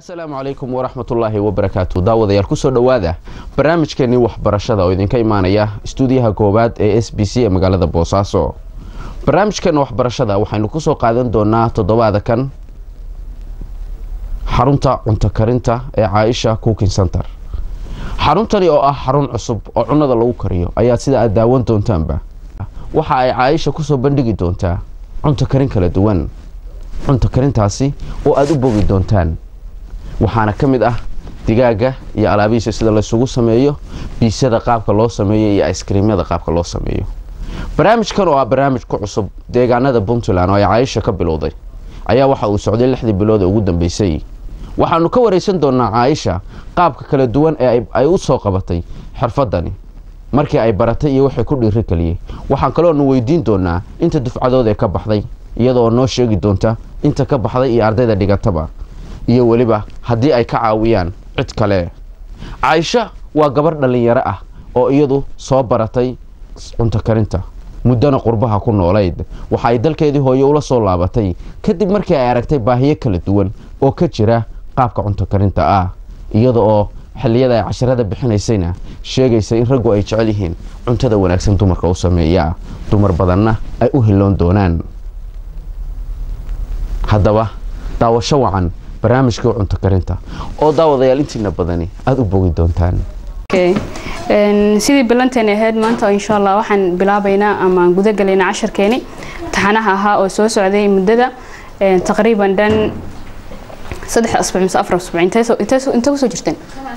asalaamu calaykum waraxmatullaahi wabarakaatu daawadayaal kusoo dhowaada barnaamijkeenii waxbarashada oo idinka imaanaya istuudiyaha koowaad ee s b c ee magaalada boosaaso barnaamijkeena waxbarashada waxaynu kusoo qaadan doonaa toddobaada kan xarunta cunto karinta ee caaisha cooking center xaruntani oo ah xarun cusub oo cunnada lagu kariyo ayaad sida aad daawan doontaanba waxa ay caaisha kusoo bandhigi doontaa cunto karin kala duwan cunto karintaasi oo aada u bogi doontaan waxaana ka mid ah digaaga iyo alaabihiisa sida laysugu sameeyo biisada qaabka loo sameeyo iyo iskriimyada qaabka loo sameeyo barnaamijkan oo ah barnaamij ku cusub deegaanada puntland oo ay caaisha ka bilowday ayaa waxa uu socday lixdii bilood ee ugu dambeysay waxaanu ka wareysan doonaa caaisha qaabka kala duwan ee ay u soo qabatay xirfadani markii ay baratay iyo waxay ku dhiiri kaliyey waxaan kaloonu weydiin doonaa inta dufcadood ee ka baxday iyadoo noo sheegi doonta inta ka baxday iyo ardayda dhigataba iyo weliba haddii ay ka caawiyaan cid kale caaisha waa gabar dhallinyaro ah oo iyadu soo baratay cunto karinta muddana qurbaha ku noolayd waxa ay dalkeedii hooye ula soo laabatay kadib markii ay aragtay baahiyo kala duwan oo ka jira qaabka cunto karinta ah iyada oo xilliyada ay casharada bixinaysayna sheegaysa in raggu ay jecel yihiin cuntada wanaagsan dumarka u sameeyaa dumar badanna ay u hiloon doonaan haddaba daawasho wacan barnaamijkii cunto karinta oo daawadayaal intiina badani aada u bogi doontaan sidii bilanteeni ahayd maanta insha allah waxaan bilaabaynaa ama gudagalaynaa casharkeeni taxanaha ahaa oo soo socday muddada taqriiban dhan saddex asbuuc mise afar asbuuc intee kusoo jirteen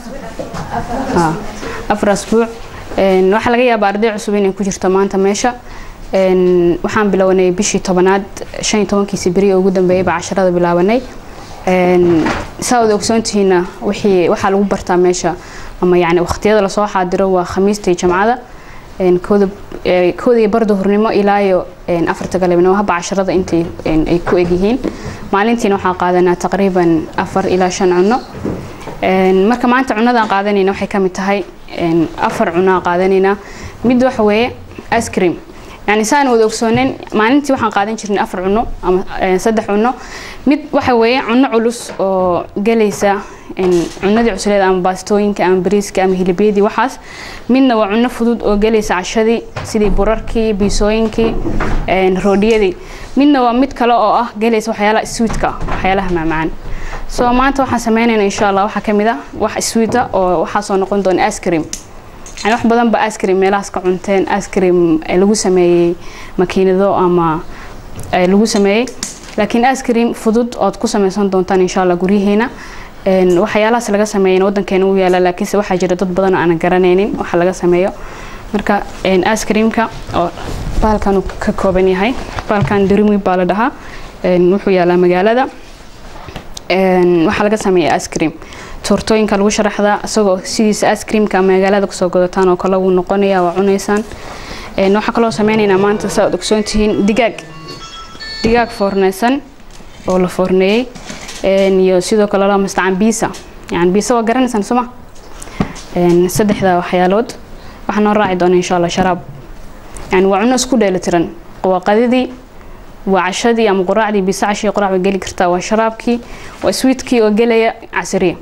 afar asbuuc waxaa laga yaabaa arday cusub inay ku jirto maanta meesha waxaan bilownay bishii tobanaad shan iyo tobankiisi beri oo ugu dambeeyay baa casharada bilaabanay saa wada ogsoontihiina wixii waxaa lagu bartaa meesha ama yani waqtiyada lasoo xaadiro waa khamiista iyo jamcada kooda kooda iyo barda hurnimo ilaa iyo afarta galabnimo haba casharada intay ay ku egyihiin maalintiina waxaa qaadanaa taqriiban afar ilaa shan cuno marka maanta cunadaan qaadanayna waxay kamid tahay afar cunaa qaadanaynaa mid waxa weeye ice cream yani saan wada ogsoonen maalintii waxaan qaadan jirnay afar cuno ama saddex cuno mid waxa weeye cuno culus oo gelaysa cunadii cusleed ama baastooyinka ama bariiska ama hilibyadii waxaas midna waa cuno fudud oo gelaysa cashadii sidii burarkii biisooyinkii roodhiyadii midna waa mid kale oo ah gelaysa waxyaalaha swiitka waxyaalaha macmacaan so maanta waxaan sameynayna insha allah waxaa kamid ah wax swiita oo waxaasoo noqon doona ice cream yani wax badan ba ice cream meelahaas ka cunteen ice cream lagu sameeyey makiinado ama lagu sameeyey laakiin ice cream fudud ood ku sameysan doontaan insha allah guryaheena waxyaalahaas laga sameeyana wadankeena u yaala laakiinse waxaa jira dad badan oo aanan garanaynin waxa laga sameeyo marka ice creamka oo baalkan uu ka kooban yahay baalkan dirimi baa la dhahaa wuxuu yaalaa magaalada waxaa laga sameeya ice cream toortooyinka lagu sharaxdaa isagoo sidiisa ice creamka magaalada kusoo godataan oo kale wuu noqonaya waa cunaysaan waxaa kaloo sameynaynaa maanta saa ad ogsoon tihiin digaag digaag foorneysan oo la foorneeyey iyo sidoo kale la mastacaan biisa yani biisa waa garanaysaan soma saddexda waxyaalood waxaa noo raaci doona insha allah sharaab yani waa cuno isku dheelitiran waa qadidii waa cashadii ama quraacdii biisa cashii quraac bay geli kartaa waa sharaabkii waa swiitkii oo gelaya casriya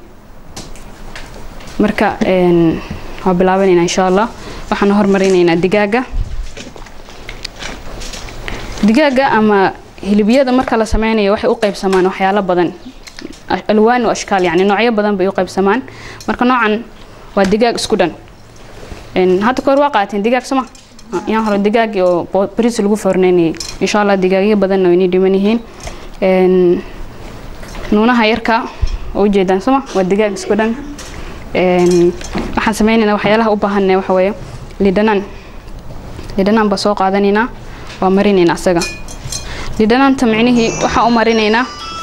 marka waa bilaabanayna insha allah waxaan hormarinaynaa digaaga digaaga ama hilibyada marka la sameynayo waxay u qaybsamaan waxyaalo badan alwaan o ashkaal yani noocyo badan bay u qaybsamaan marka noocan waa digaag isku dhan hadda kahor waa qaateen digaag soma yaan hore digaagii oo bariis lagu foorneynayay insha allah digaagyo badanna waynii dhiman yihiin nuunaha yarka oo ujeedaan soma waa digaag isku dhan waxaan sameynaynaa waxyaalaha u baahanna waxa weeye lidhanaan lidhanaan baa soo qaadanaynaa waa marinaynaa isaga lidhanaanta micnihii waxaa u marinaynaa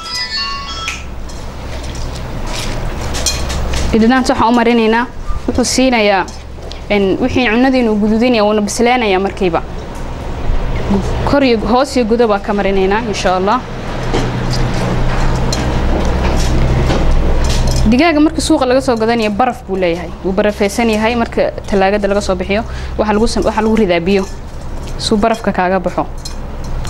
lidhanaanta waxaa u marinaynaa wuxuu siinayaa wixii cunadiinu gududinaya wuuna bisleenaya markiiba kor iyo hoos iyo gudo baa ka marinaynaa insha allah digaaga marka suuqa laga soo gadanaya baraf buu leeyahay wuu barafeysan yahay marka talaagada laga soo bixiyo waxaa lagu waxaa lagu ridaa biyo suu barafka kaaga baxo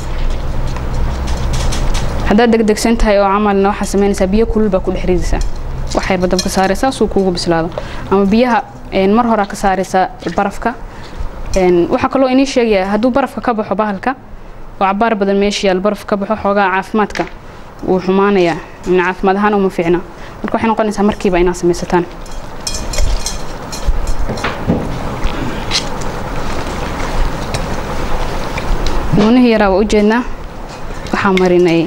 haddaad degdegsan tahay oo camalna waxaa sameynaysaa biyo kulul baa ku dhex ridaysaa waxayba dabka saaraysaa suu kuugu bislaado ama biyaha mar horaa ka saaraysaa barafka waxaa kaloo inii sheegaya hadduu barafka ka baxo bahalka oo cabaar badan meesha yaal baraf ka baxo xoogaa caafimaadka wuu xumaanayaa caafimaad ahaan uma fiicna marka waxay noqonaysaa markiiba inaad samaysataan nuunihii yaraa waa ujeednaa waxaa marinay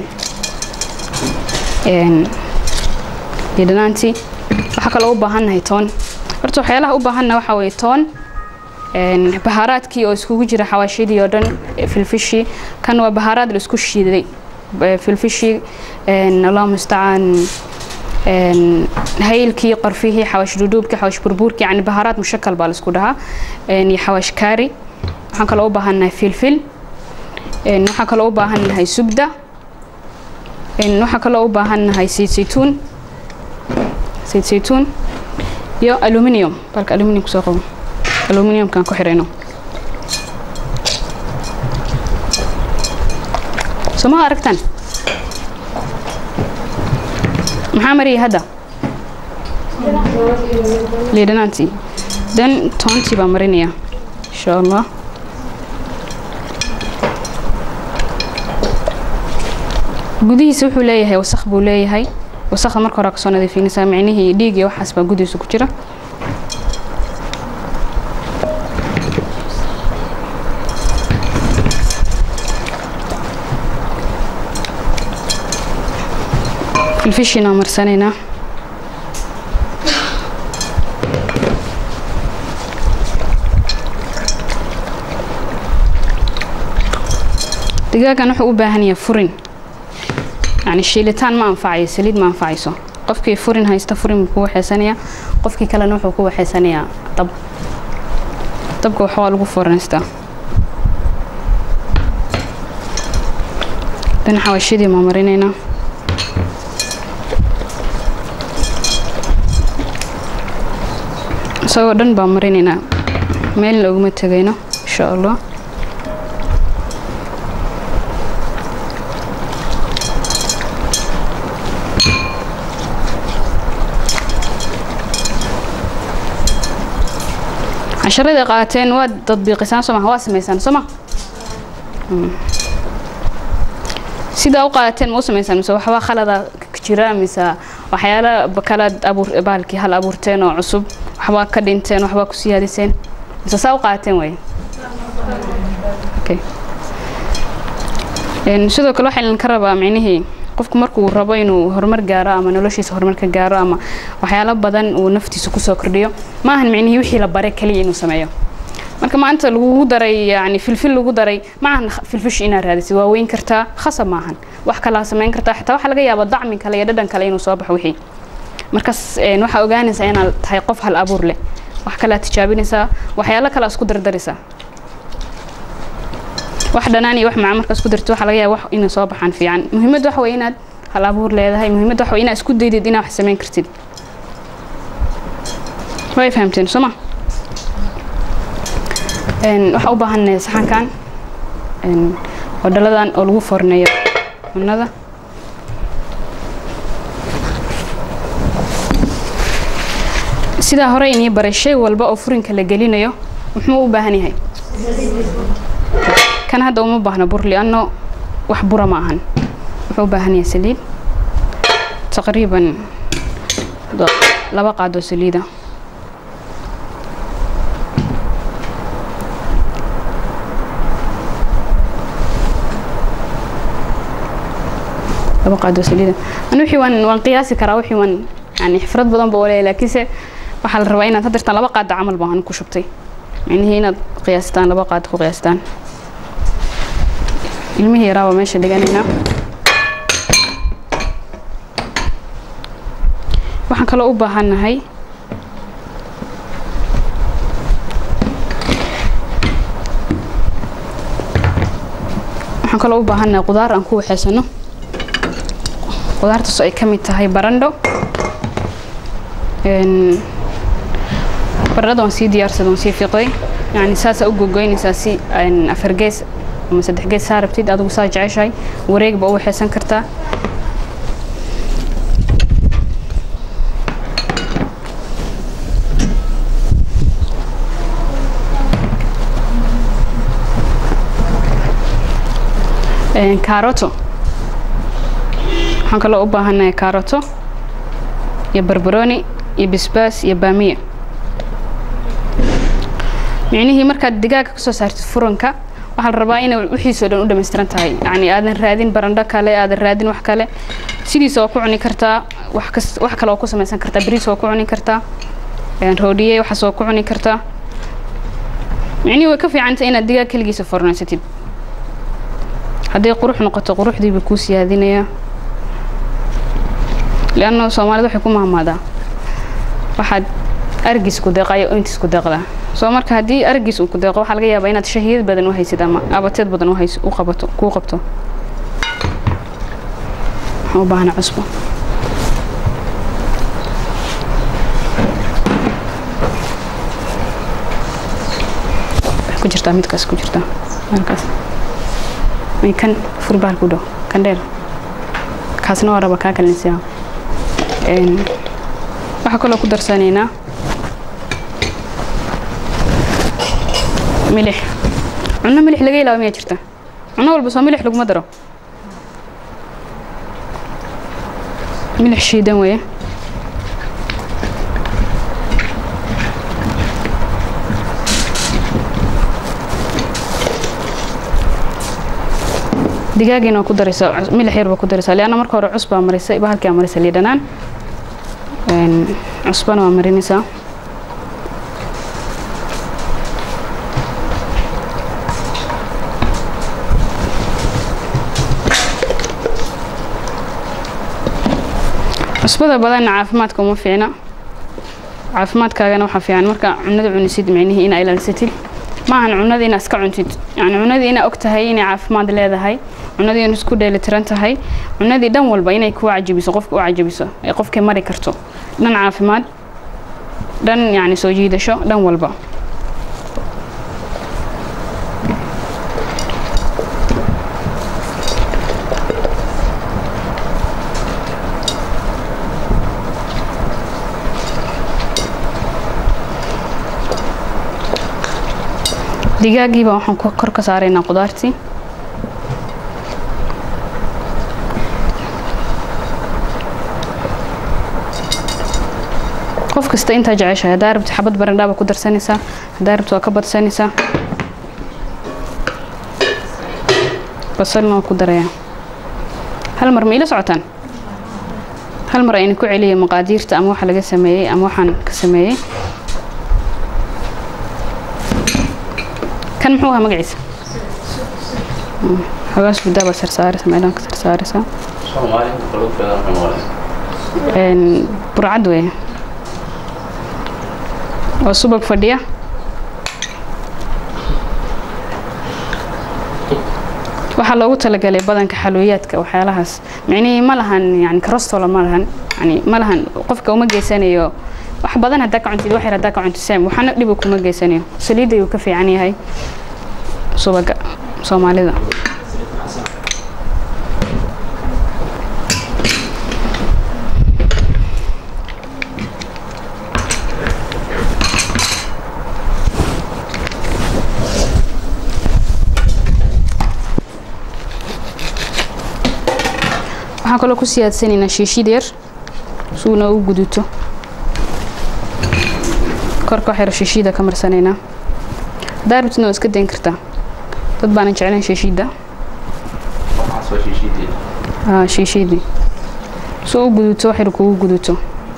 liidhanaantii waxaa kaloo u baahannahay toon horta waxyaalaha u baahanna waxaa weeye toon bahaaraadkii oo iskugu jira xawaashidii oo dhan filfishii kan waa bahaaraad la isku shiiday filfishii allah mustacaan haylkii qarfihii xawaash dhudhuubkii xawaash burbuurkii yani bahaaraad mushakal baa la isku dhahaa iyo xawaash kaari waxaan kaloo u baahannahay filfil waxaa kaloo u baahannahay subda waxaa kaloo u baahannahay sayid saytuun sayid saytuun iyo aluminium balka aluminium kusoo qabo aluminiumkan ku xirayno sooma aragtan maxaa mariyay hadda liidhanaantii dan toontii baa marinaya insha allah gudihiisa wuxuu leeyahay wasakh buu leeyahay wasakda marka hore kasoo nadiifinaysaa micnihii dhiig iyo waxaas baa gudihiisa ku jira filfishinaa marsanaynaa digaagan wuxuu u baahan yahay furin yani shiilitaan ma anfacayo saliid ma anfacayso qofkii furin haysta furin buu ku waxaysanayaa qofkii kalena wuxuu ku waxaysanayaa dab dabka wax waa lagu furanaystaa dan xawaashidii maa marinaynaa isagoo dhan baa marinaynaa meelna uguma tegayno insha allah casharadii qaateen waad tadbiiqisaan soo maha waa samaysaan soo ma sidaa u qaateen ma u samaysaan mise waxbaa khalada jira mise waxyaala kalaad abuur baalkii hal abuurteen oo cusub waxbaa ka dhinteen waxbaa ku siyaadiseen mise saa u qaateen way sidoo kale waxaa idinka rabaa micnihii qofku markuu rabo inuu horumar gaaro ama noloshiisa horumar ka gaaro ama waxyaalo badan uu naftiisa kusoo kordhiyo ma ahan micnihii wixii la bare kaliya inuu sameeyo marka maanta lagugu daray yani filfil lagu daray ma ahan filfish inaad raadisid waa weyn kartaa khasab ma ahan wax kalaa samayn kartaa xitaa waxaa laga yaabaa dacmi kale iyo dhadhan kale inuu soo baxo wixii markaas waxaa ogaanaysaa inaad tahay qof hal abuur leh wax kalaa tijaabinaysaa waxyaalo kalaa isku dardaraysaa wax dhanaan iyo wax macaan markaa isku dartid waxaa laga yaaba wax inay soo baxaan fiican muhiimad waxa weeye inaad hal abuur leedahay muhiimad waxa weeye inaad isku daydid inaad wax samayn kartid way fahamteen soo ma waxaa u baahannahay saxankan oo dhaladan oo lagu forneeyo cunnada sidaa hore inii baray shay walba oo furinka la gelinayo muxuu u baahan yahay kan hadda uma baahna bur lianno wax bura ma ahan wuxuu u baahan yahay saliid taqriiban laba qaadoo saliida laba qaadoo saliida ani wixii waan waan qiyaasi karaa wixii waan yani xifrad badan ba leeyahay laakiinse waxaa la rabaa inaad hadirtaan laba qaada camal baan ku shubtay micnihii inaad qiyaastaan laba qaad ku qiyaastaan ilmihii yaraaba meesha dhiganaynaa waxaan kaloo u baahannahay waxaan kaloo u baahannahay qudaar aan ku waxeysano qudaartaasoo ay ka mid tahay barandho barandhada waan sii diyaarsada waan sii fiqday yani saasaa u gogoynaysaa si afar gees ama saddex gees saa rabtid adigu saa jeceshahay wareegba u waxeysan kartaa kaaroto waxaan kaloo u baahanahay kaaroto iyo barbarooni iyo bisbaas iyo baamiya micnihii markaad digaaga kasoo saartid furanka waxaa la rabaa inay wixiisoo dhan u dhamaystiran tahay yacni aadan raadin barandho kale aadan raadin wax kale sidiisa waa ku cuni kartaa wax kas wax kale waa ku samaysan kartaa bariis waa ku cuni kartaa roodhiye waxaas waa ku cuni kartaa micnihii way ka fiicantay inaad digaag keligiisa fornaysatid hadday qurux noqoto quruxdiiba kuu siyaadinayaa lianna soomaalida waxay ku mahmaadaa waxaad argiis ku deeqa iyo intiis ku deeqdaa soo marka haddii argiis uu ku deeqo waxaa laga yaabaa inaad shahiyad badan u haysid ama abateed badan u hays u qabato kuu qabto waxaan u baahana cusbo ku jirtaa midkaas ku jirtaa halkaas may kan furbaal ku dhow kan dheer kaasna waa raba kaa kalinsiyaa waxaa kaloo ku darsanaynaa milix cunno milix laga ilaabo miyaa jirta cunno walba soo milix laguma daro milix shiidan weeye digaagiina waa ku daraysaa milix yar baa ku daraysaa lianna marka hore cus baa marisay bahalkii aa marisay liidhanaan cusbana waa marinaysaa cusbada badanna caafimaadka uma fiicna caafimaadkaagana waxaa fiican marka cunada cunisid micnihii inaa ilaalisatid maahan cunada inaa iska cuntid yani cunadii inaa og tahay inay caafimaad leedahay cunadii in isku dheelitiran tahay cunadii dhan walba inay ku cajabiso qofka u cajabiso ee qofkay mari karto dhan caafimaad dhan yani soo jiidasho dhan walba digaagiiba waxaan kor ka saaraynaa qudaartii qof kasta intaa jeceshahay haddaa rabti xabad barandhaaba ku darsanaysaa haddaa rabti waa ka badsanaysaa basalna waa ku darayaa hal mar ma ila socotaan hal mar ayna ku celiyay maqaadiirta ama waxa laga sameeyey ama waxaan ka sameeyey kan muxuu ahaa magaciisa xogaas guddaa baad sarsaaraysa meelahan ka sarsaaraysaa burcad weeye waa subag fadhiya waxaa loogu talagalay badanka xalooyaadka waxyaalahaas micnihii ma lahan yani karostola ma lahan yani ma lahan qofka uma geysanayo wax badan haddaa ka cuntid wax yar haddaa ka cuntid sam waxaana dhiba kuma geysanayo saliidda ayuu ka fiican yahay subaga soomaalida waxaan kaloo ku siyaadsanaynaa shiishid yar suuna u guduto korka waxyar shiishida ka marsanaynaa haddaa rabtidna waa iska dayn kartaa dad baanan jeclayn shiishida shiishidii soo u guduto waxyar kugu guduto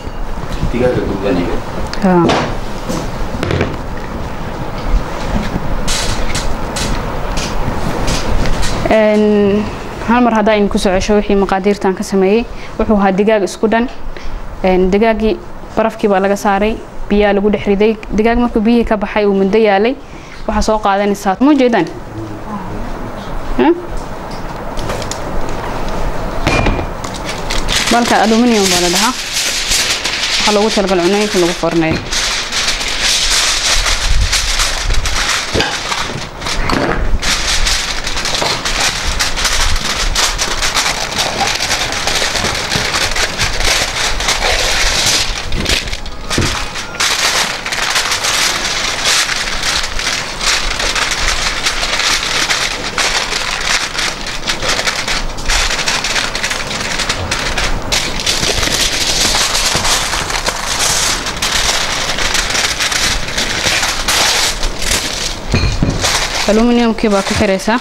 hal mar haddaa idinku soo cesho wixii maqaadiirtan ka sameeyey wuxuu ahaa digaag isku dhan digaagii barafkii baa laga saaray biyaa lagu dhex riday digaag markuu biyihii ka baxay uu muddo yaalay waxaa soo qaadanaysaa ma jeedaan balka aluminium baa la dhahaa waxaa loogu talagal cunooyinka lagu forneeyo aluminiumkii baa ku xiraysaa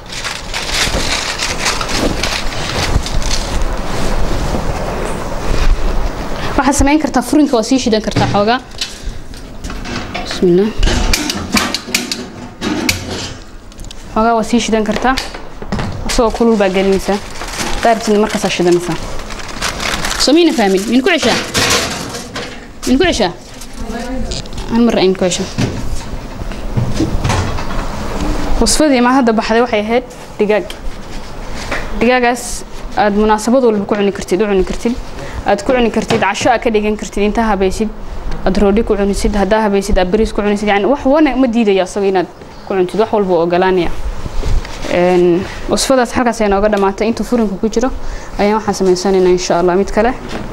waxaad samayn kartaa furinka waa sii shidan kartaa xoogaa bismillah xoogaa waa sii shidan kartaa asagoo kulul baa gelinaysaa daarabtidna markaasaa shidanaysaa soo miyna fahmin min ku ceshaa min ku ceshaa hal mar ayn ku ceshaa wasfadii ma hadda baxday waxay ahayd digaag digaagaas aad munaasabad walba ku cuni kartid u cuni kartid aad ku cuni kartid casho aad ka dhigan kartid intaa habaysid aad roodhi ku cunisid haddaa habaysid aad bariis ku cunisid yani wax wana ma diidaya asaga inaad ku cuntid wax walba u ogolaanaya wasfadaas halkaas ay nooga dhamaatay intuu furinka ku jiro ayaan waxaan samaysanaynaa insha allah mid kale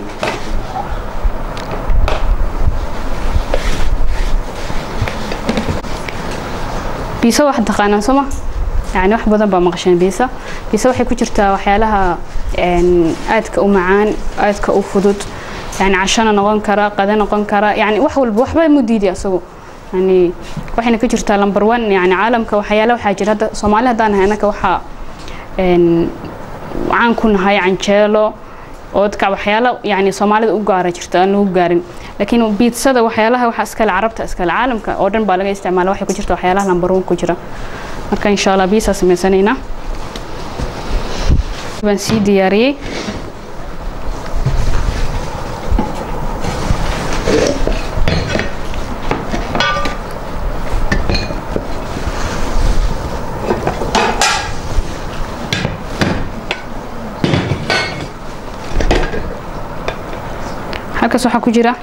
biisa waxaad taqaanaan sooma yani wax badan baa maqasheen biisa biisa waxay ku jirtaa waxyaalaha aadka u macaan aadka u fudud yani cashana noqon kara qada noqon kara yani wax walba waxba mu diiday asagu yani waxayna ka jirtaa number one yani caalamka waxyaala waxaa jira hadda soomaali haddaan nahay annaka waxaa caan ku nahay canjeelo oodka waxyaala yani soomaalida u gaara jirta aan lagu gaarin laakiin biitsada waxyaalaha waxa iskale carabta iskale caalamka oo dhan baa laga isticmaala waxay ku jirta waxyaalaha number one ku jira marka insha allah biisaa samaysanaynaa baan sii diyaariyey halkaas waxaa ku jira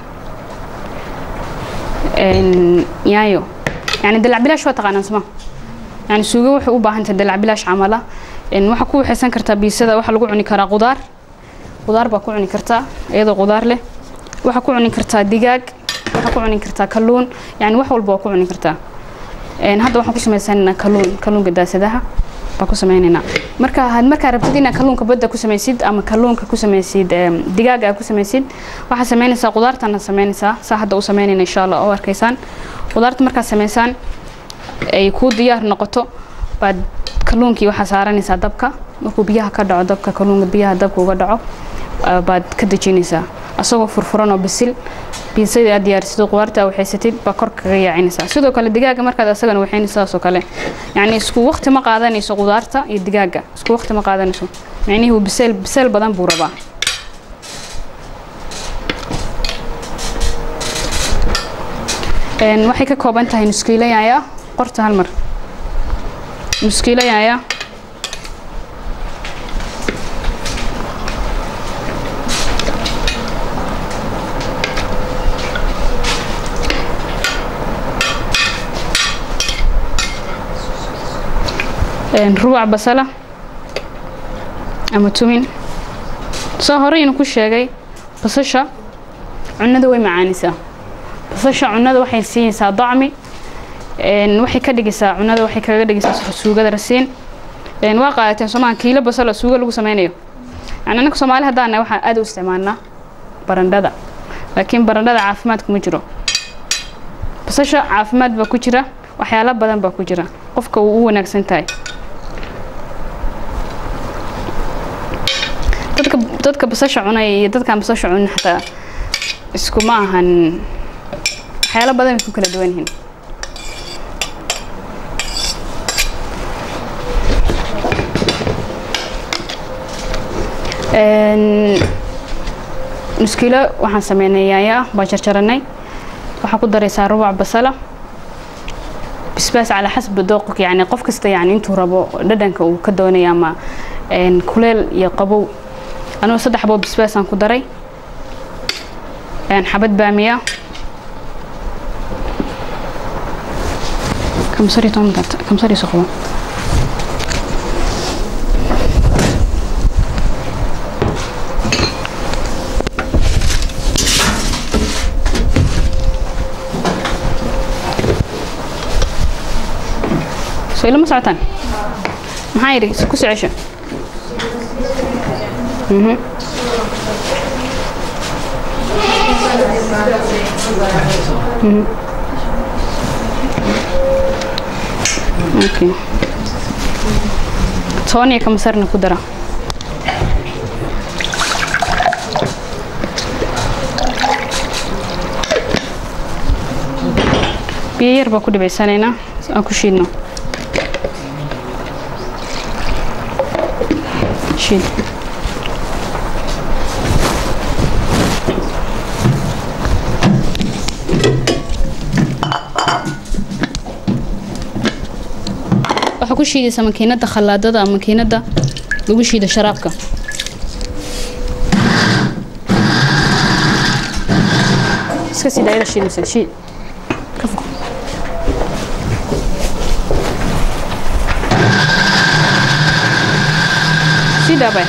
yaayo yani dalacbilaash waa taqaanaan soma yani suugo waxay u baahan tahay dalacbilaash camala waxaa ku waxaysan kartaa biisada waxaa lagu cuni karaa qudaar qudaar baa ku cuni kartaa iyadoo qudaar leh waxaa ku cuni kartaa digaag waxaa ku cuni kartaa kalluun yani wax walba waa ku cuni kartaa hadda waxaan ku samaysanaynaa kalluun kalluunka daasadaha baa ku sameynaynaa marka had markaa rabtid inaad kalluunka badda ku samaysid ama kalluunka ku samaysid digaaga aad ku samaysid waxaad samaynaysaa qudaartana samaynaysaa saa hadda u samaynayna insha allah oo arkaysaan qudaarta markaad samaysaan ay kuu diyaar noqoto baad kalluunkii waxaa saaranaysaa dabka markuu biyaha ka dhaco dabka kalluunka biyaha dabka uga dhaco baad ka dejinaysaa asagoo furfuran oo bisil biisadii aad diyaarsido qudaarta aad waxaysatid baa kor kaga yaacinaysaa sidoo kale digaaga markaad asagana waxaynaysa saasoo kale yacni isku waqti ma qaadanayso qudaarta iyo digaaga isku waqti ma qaadanayso micnihii biseel biseel badan buu rabaa waxay ka kooban tahay nuskiilo yaaya qorta hal mar nuskiilo yaaya rubac basala ama tumin soo horeynu ku sheegay basasha cunada way macaanisaa basasha cunada waxay siinaysaa dacmi waxay ka dhigaysaa cunada waxay kaga dhigaysaa suugada rasiin waa qaadateen soomaa kiilo basala suuga lagu sameynayo yani annaka soomaali haddaan waxaan aad u isticmaalnaa barandhada laakiin barandhada caafimaad kuma jiro basasha caafimaad baa ku jira waxyaalo badan baa ku jira qofka wuu u wanaagsan tahay dadka dadka basasha cunaya iyo dadkaan basasha cunin xataa iskuma ahan waxyaalo badan bay ku kala duwan yihiin nuskiilo waxaan sameynay yaaya baan jarjaranay waxaa ku daraysaa rubac basala bisbaas calaa xasba dooqok yani qof kasta yani intuu rabo dhadhanka uu ka doonaya ama kuleel iyo qabow anugu saddex boo bisbaasaan ku daray xabad baamiya kamsari tomdart kamsari soqbo soo ilama socotaan maxaa yidhi ku socesho okay toban iyo kamasarna ku dara biyo yar baa ku dhibaysanaynaa si aan ku shiidno shiid waxaa ku shiidaysaa makiinada khallaadada ama makiinada lagu shiido sharaabka iska sii daayada shiidaysa shiid ka fog sii daabay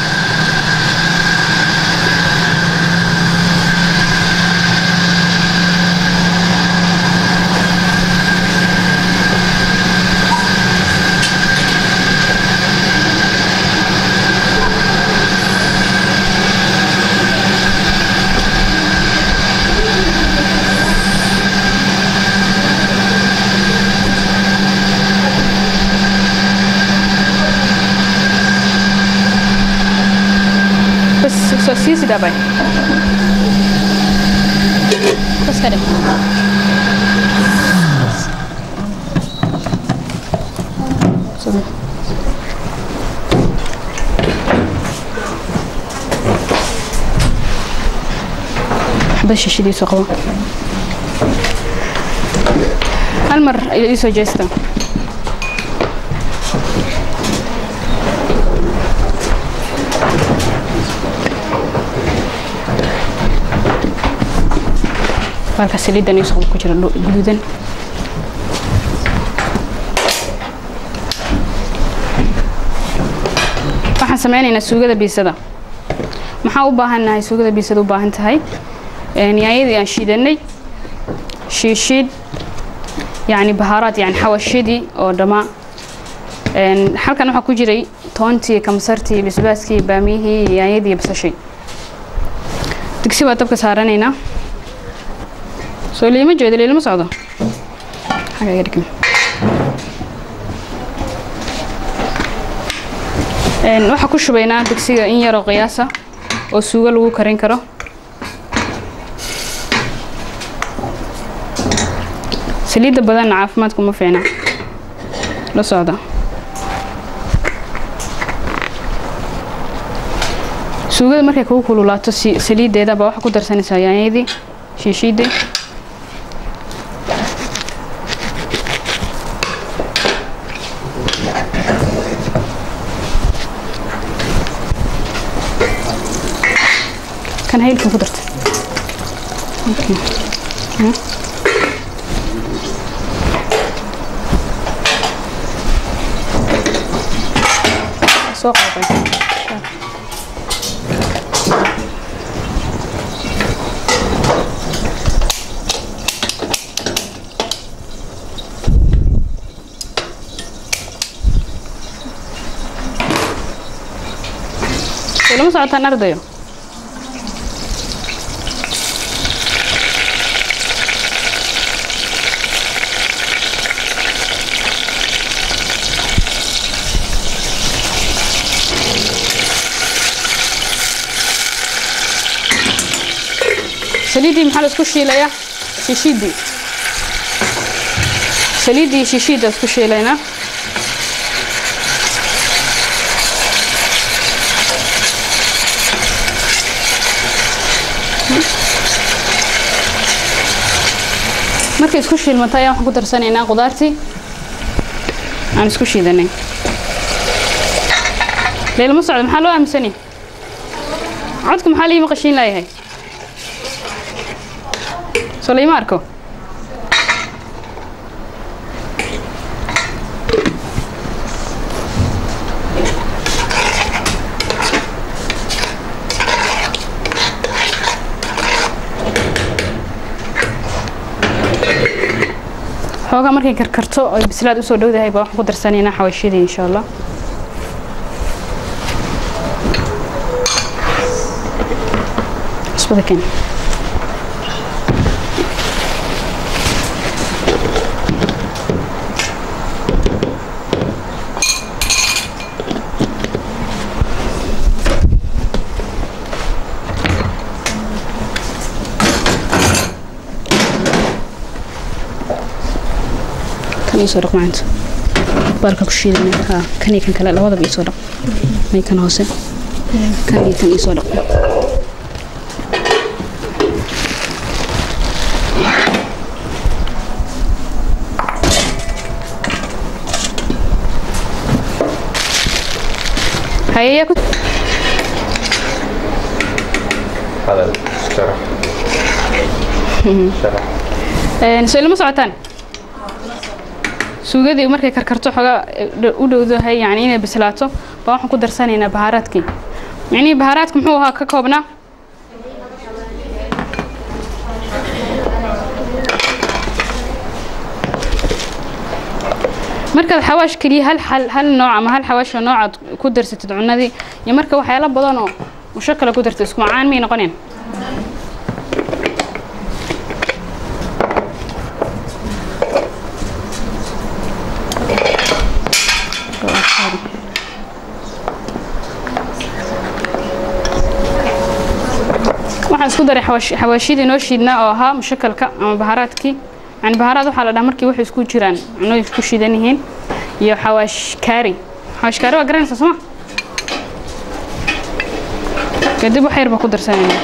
bas soo sii sii daabay bas ka dhig Sorry. xabad shishadiisu qabo hal mar ayuu ii soo jeesta baalka saliidan ii soo ku jira dhu- guduudan waxaan sameynaynaa suugada biisada maxaa u baahannahay suugada biisada u baahan tahay Een, yaanyadii aan shiidanay shiishiid yacni bahaaraad yani xawashidii oo dhammaa Een, halkan waxaa ku jiray toontii kamsartii basbaaskii baamiyihii yaanyadii iyo basashii digsi baa dabka saaranaynaa soo liima jeedo liilama socdo xagga iga dhigna Een, waxaa ku shubaynaa digsiga in yaroo qiyaasa oo suugo lagu karin karo saliidda badanna caafimaadku ma fiicna la socda suugada markay kugu kululaato si- saliiddeeda baa waxaa ku darsanaysaa yaanyadii shiishiidii kan haylkan ku darta Okay. Ya. soo qaabay Soo lama socotaan ardayo saliiddii maxaa la isku shiilayaa shishiiddii saliiddii iyo shishiidda isku shiilaynaa markay isku shiilmato ayaa waxaan ku darsanaynaa qudaartii aan isku shiidanay leylama socdo maxaa loo aaminsanaya codka maxaa liima qashiin laayahay soo liima arko xoogaa markay karkarto oy bislaad usoo dhowdahay baa waxaan ku darsanaynaa xawaashiyadii insha allah cusbada keen iisoo dhaq maanta baalka ku shiidana ha kan iyo kan kale labadaba iisoo dhaq may kan hoose kan iyo kan iisoo dhaq hayeyaa ku soo ilama socotaan suugadii markay karkarto xoogaa u dhowdahay yani inay bislaato baa waxaan ku darsanaynaa bahaaraadkii micnihii bahaaraadka muxuu ahaa ka koobnaa markaad xawaash keliya hal hal hal nooc ama hal xawaash oo noocaad ku darsatid cunadii iyo marka waxyaalo badan oo musho kale ku dartid isku macaan miyay noqoneen waxaan isku daray xawaashidii noo shiidnaa oo ahaa mushakalka ama bahaaraadkii yani bahaaraad waxaa la dhaha markii waxay isku jiraan cunooyin isku shiidan yihiin iyo xawaash kaari xawaash kaari waa garanaysaa sooma kadib wax yar baa ku darsanayna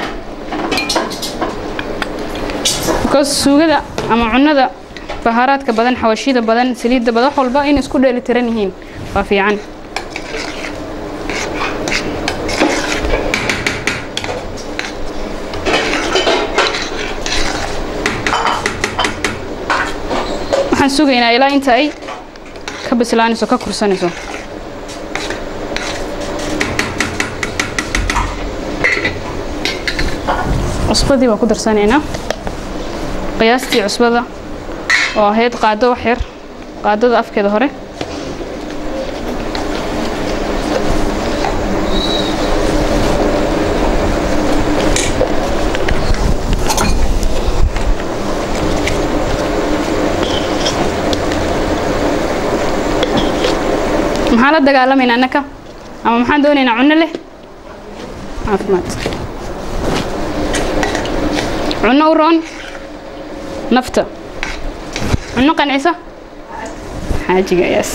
because suugada ama cunada bahaaraadka badan xawaashida badan saliidda badan wax walba in isku dheeli tiran yihiin waa fiican waxaan sugaynaa ilaa inta ay ka bislaanayso ka kursanayso cusbadii baan ku darsanaynaa qiyaastii cusbada oo ahayd qaado wax yar qaadada afkeeda hore maxaan la dagaalamaynaa annaka ama maxaan doonaynaa cunno leh caafimaad cunno u roon nafta cunno qancisa xaajiga yes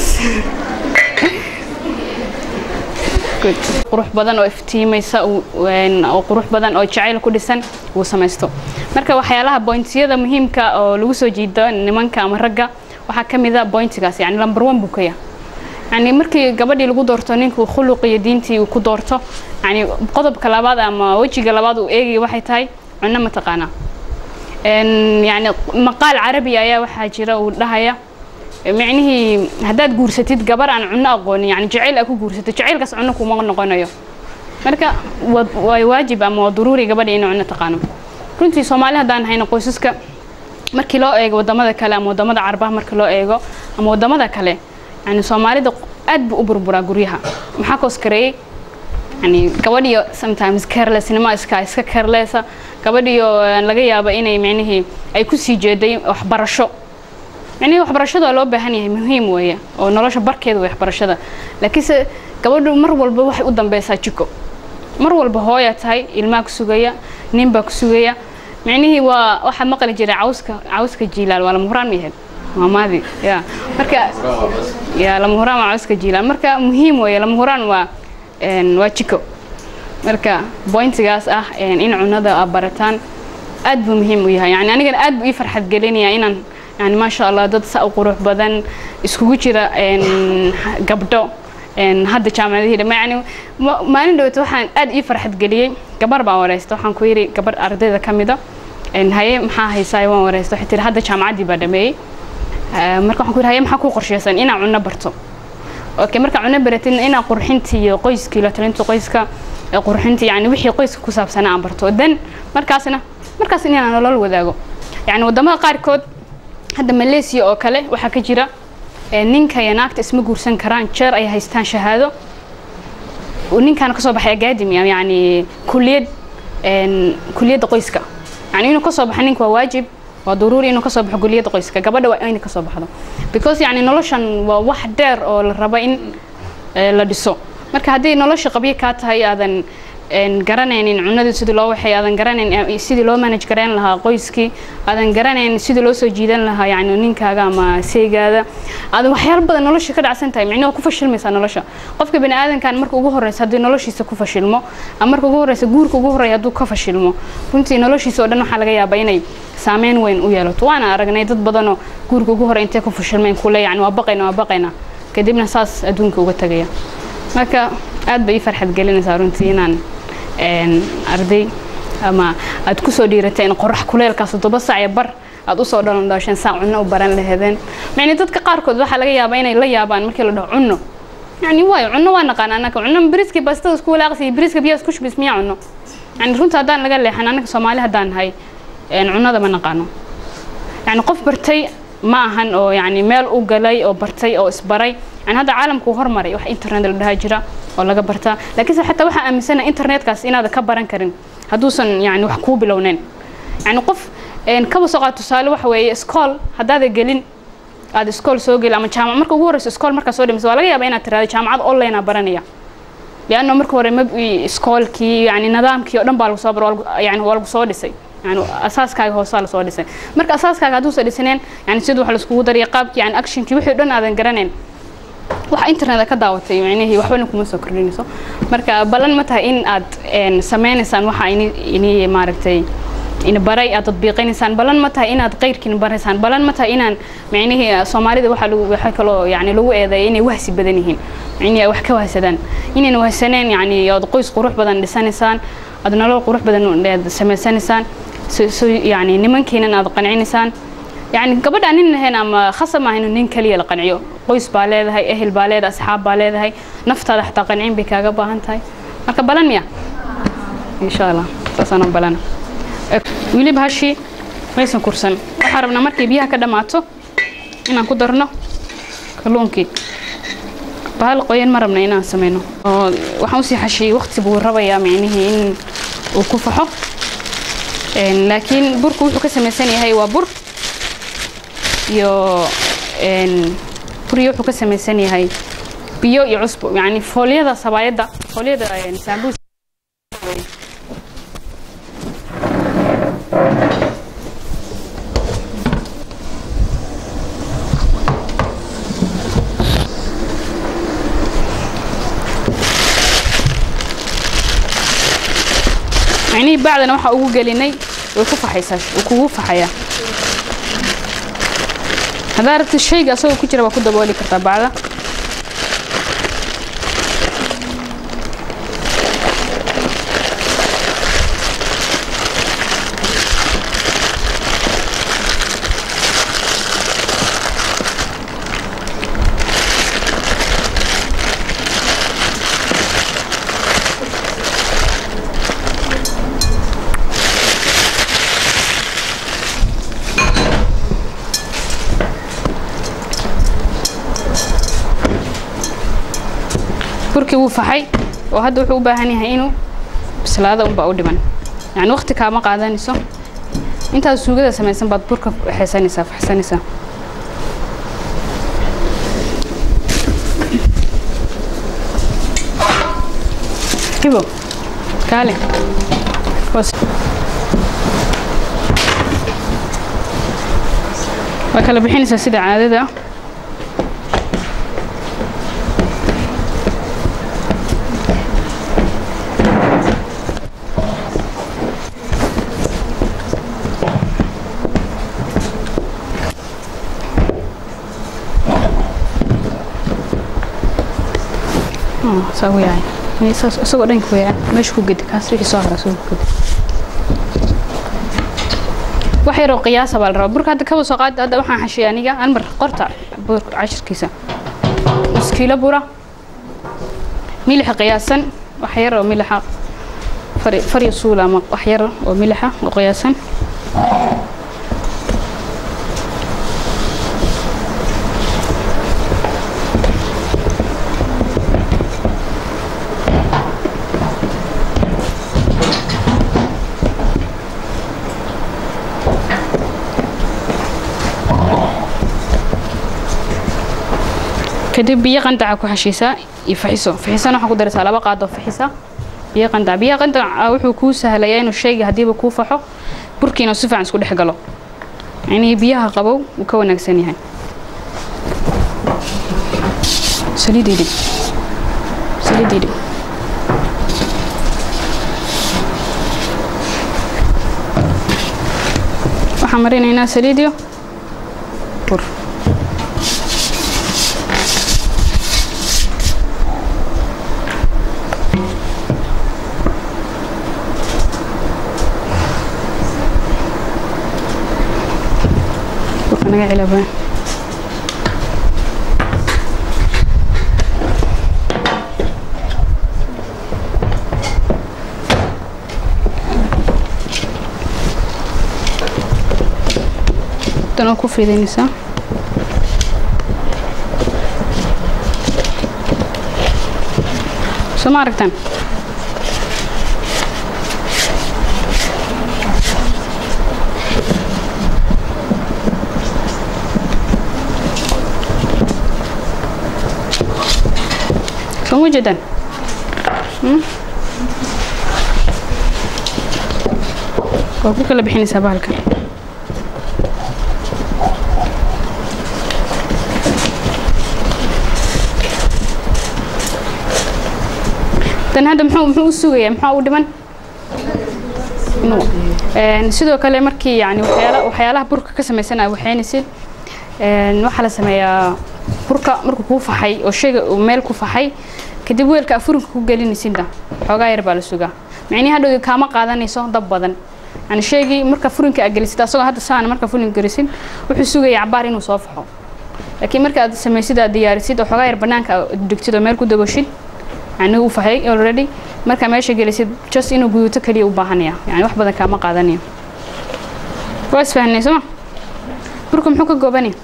good qurux badan oo iftiimaysa oo qurux badan oo jacayl ku dhisan uu samaysto marka waxyaalaha bointiyada muhiimka oo lagu soo jiido nimanka ama ragga waxaa ka mid a bointigaas yani number one buu ka yahay yani markii gabadhii lagu doorto ninkuu khuluq iyo diintii uu ku doorto yani qodobka labaad ama wejiga labaad uu eegaya waxay tahay cunno mataqaanaa yani maqaal carabi ayaa waxaa jira uu dhahaya micnihii haddaad guursatid gabar aan cunno aqoonin yani jacayl aa ku guursato jacaylkaas cunno kuma noqonayo marka waa waajib ama waa daruuri gabadha inay cunno taqaano runtii soomaali haddaan hayno qoysaska markii loo eego wadamada kale ama wadamada carabaha markii loo eego ama wadamada kale yani soomaalida aad buu u burburaa guryaha maxaa koos kareeyey yani gabadhiyo sometimes carelessnimo iska iska carelessa gabadhiyo laga yaabo inay micnihii ay kusii jeeday waxbarasho micnihii waxbarashada waa loo baahan yahay muhiim weeye oo nolosha barkeeda way waxbarashada laakiinse gabadhu mar walba waxay u dambeysaa jiko mar walba hooyaa tahay ilmaa ku sugaya nin baa ku sugaya micnihii waa waxaa maqli jiray cawska cawska jiilaal waa lama huraan mayahed maamaadi ya marka ya lama huraan waa cawska jiilaal marka muhiim weeye lama huraan waa waa jiko marka bointigaas ah in cunada aa barataan aad buu muhiim u yahay yani anigana aad buu ii farxad gelinaya inaan yani maasha allah dad sa u qurux badan iskugu jira gabdho hadda jaamacadihii dhama yani maalin dhawata waxaan aad ii farxad geliyey gabar baan wareysta waxaan ku yidhi gabar ardayda ka mida haye maxaa haysaa waan wareysta waxay tiri hadda jaamacaddii baa dhameeyey marka waxaan ku yidhi haye maxaa ku qorsheysan inaan cunno barto okay marka cunno baratidna inaa qurxinta iyo qoyskii la talinta qoyska qurxinta yani wixii qoyska ku saabsanaa aan barto dan markaasna markaas inaan nolol wadaago yani wadamada qaarkood hadda malaysia oo kale waxaa ka jira ninka iyo naagta isma guursan karaan jeer ay haystaan shahaado ninkaana kasoo baxay academy yani kuliyad kuliyadda qoyska yani inuu kasoo baxo ninka waa waajib waa daruuri inuu kasoo baxo kuliyadda qoyska gabadha waa inay kasoo baxdo because yani noloshan waa wax dheer oo la rabo in la dhiso marka haddii nolosha qabyo kaa tahay aadan garanaynin cunadii sidii loo waxay aadan garanayn sidii loo manage garayn lahaa qoyskii aadan garanayn sidii loo soo jiidan lahaa yani ninkaaga ama seegaada aadan waxyaalo badan nolosha ka dhacsan tahay micnaha ku fashilmaysaa nolosha qofka bani aadankan marka ugu horeysa haddii noloshiisa ku fashilmo ama marka ugu horeysa guurka ugu horeeya hadduu ka fashilmo runtii noloshiisa oo dhan waxaa laga yaabaa inay saameyn weyn u yeelato waana aragnay dad badanoo guurka ugu horey intay ku fashilmeen kule yani waa baqayna waa baqayna kadibna saas adduunka uga tagaya marka aad bay ii farxad gelinaysaa runtii inaan arday ama aad kusoo dhiiratay in qorax kuleelkaas toddoba sac iyo bar aad usoo dhalan dhooshan saa cunno u baran laheedeen yani dadka qaarkood waxaa laga yaabaa inay la yaabaan markii la dhaho cunno yani waayo cunno waa naqaan anaka cunno biriski bastada isku walaaqsi biriska biyaa isku shubis miyaa cunno yani runta haddaan laga leexan anaka soomaali haddaan nahay cunnada ma naqaano yani qof bartay ma ahan oo yani meel u galay oo bartay oo isbaray yani hadda caalamku hormaray wax internet la dhahaa jira oo laga bartaa laakiinse xataa waxaa aaminsana internetkaas inaada ka baran karin hadduusan yani wax kuu bilowneyn yani qof kaba soo qaad tusaale waxa weeye iskool haddaada gelin aad iskool soo geli ama jaamac marka ugu horeyso iskool markaa soo dhimaysa waa laga yaabaa inaad tiraado jaamacad online aa baranaya lianno marka hore mab iskoolkii yani nidaamkii oo dhan baa lagu soo bar yani waa lagu soo dhisay yani asaaskaaga hoosaa lasoo dhisay marka asaaskaaga hadduusa dhisaneen yani sida wax laiskugu dariya qaabkii yani actionkii wixii dhan aadan garanayn waxa internet ka daawatay micnihii waxbana kuma soo kordhinayso marka ballan ma tahay in aad sameynaysaan waxa ini maaragtay in baray aad tadbiiqinaysaan ballan ma tahay inaad qeyrkiin baraysaan ballan ma tahay inaan micnihii soomaalida waxa lagu waxa kaloo yani lagu eedeeya inay wahsi badan yihiin micnihii ay wax ka wahsadaan inayna wahsaneen yani aad qoys qurux badan dhisanaysaan aad nolol qurux badan aad samaysanaysaan so yani nimankiinan aad qancinaysaan يعني gabadha nin lahayn ama khasab maaha inuu nin kaliya la qanciyo qoys baa leedahay ehel baa leedahay asxaab baa leedahay naftaada xataa qancin bay kaaga baahan tahay marka balan miya insha allah saasaan balana weliba hashii maysan kursan waxaan rabnaa markay biyaha ka dhammaato inaan ku darno kalluunkii bahal qoyan ma rabna inaan sameyno oo waxaan usii xashiyey waqti buu rabayaa micnihii in uu ku faxo laakiin burku wuxuu ka samaysan yahay waa bur iyo buriyo wuxuu ka samaysan yahay biyo iyo cusbo yani foolyada sabaayadda foolyada saambuus macnihii bacdana waxaa ugu gelinay way ku faxaysaa wuu kugu faxayaa haddaa rabtid shayga asagoo ku jira waa ku dabooli kartaa bacda burkii wuu faxay oo hadda wuxuu u baahan yahay inuu bislaada unbaa u dhiman yani waqti kaama qaadanayso intaad suugada samaysan baad burka xeesanaysaa faxsanaysaa hibo kaale waa kala bixinaysaa sida caadada saa u yahay isagoo dhanka weeyaan meesha ku gedi kaas wixii soo hara isagoo ku gedi wax yaroo qiyaasa baa la rabaa burka hadda kaba soo qaad hadda waxaan xashiyay aniga hal mar qorta burka cashirkiisa nus kiilo bura milixa qiyaasan wax yar oo milixa fari fari suula ama wax yar oo milixa oo qiyaasan kadib biyo qandaca ku xashiisaa iyo faxiso faxisana waxaa ku daraysaa laba qaadoo faxisa biyo qandac biyaha qandac wuxuu kuu sahlayaa inuu shayga haddiiba kuu faxo burkiina si fiican isku dhex galo yacnii biyaha qabow wuu ka wanaagsan yahay saliidii dhig saliidii dhig waxaan marinaynaa saliidiyo bur burka naga cilabaa dana ku fidaynaysaa soo ma aragtaan soo ma jeedaan waa ku kala bixinaysaa bahalka tan hadda muxuu muxuu u sugayaa maxaa u dhiman sidoo kale markii yani waxyaala waxyaalaha burka ka samaysanaya waxaynaysid waxaa la sameeyaa burka markuu kuu faxay oo shayga uu meel ku faxay kadib weelka afurinka ku gelinaysidda xoogaa yar baa la sugaa micnihi hadhow kaama qaadanayso dab badan yani shaygii marka furinka aad gelisid asagoo hadda saana marka furinka gelisid wuxuu sugaya cabaar inuu soo faxo laakiin marka aad samaysid aad diyaarisid oo xoogaa yar banaanka dhigtid oo meel ku daboshid yani uu fahay already markaa meesha gelisid just inuu guyuuto kaliya u baahanaya yani wax badan kaama qaadanayo waa isfahanay sooma burka muxuu ka goobanaya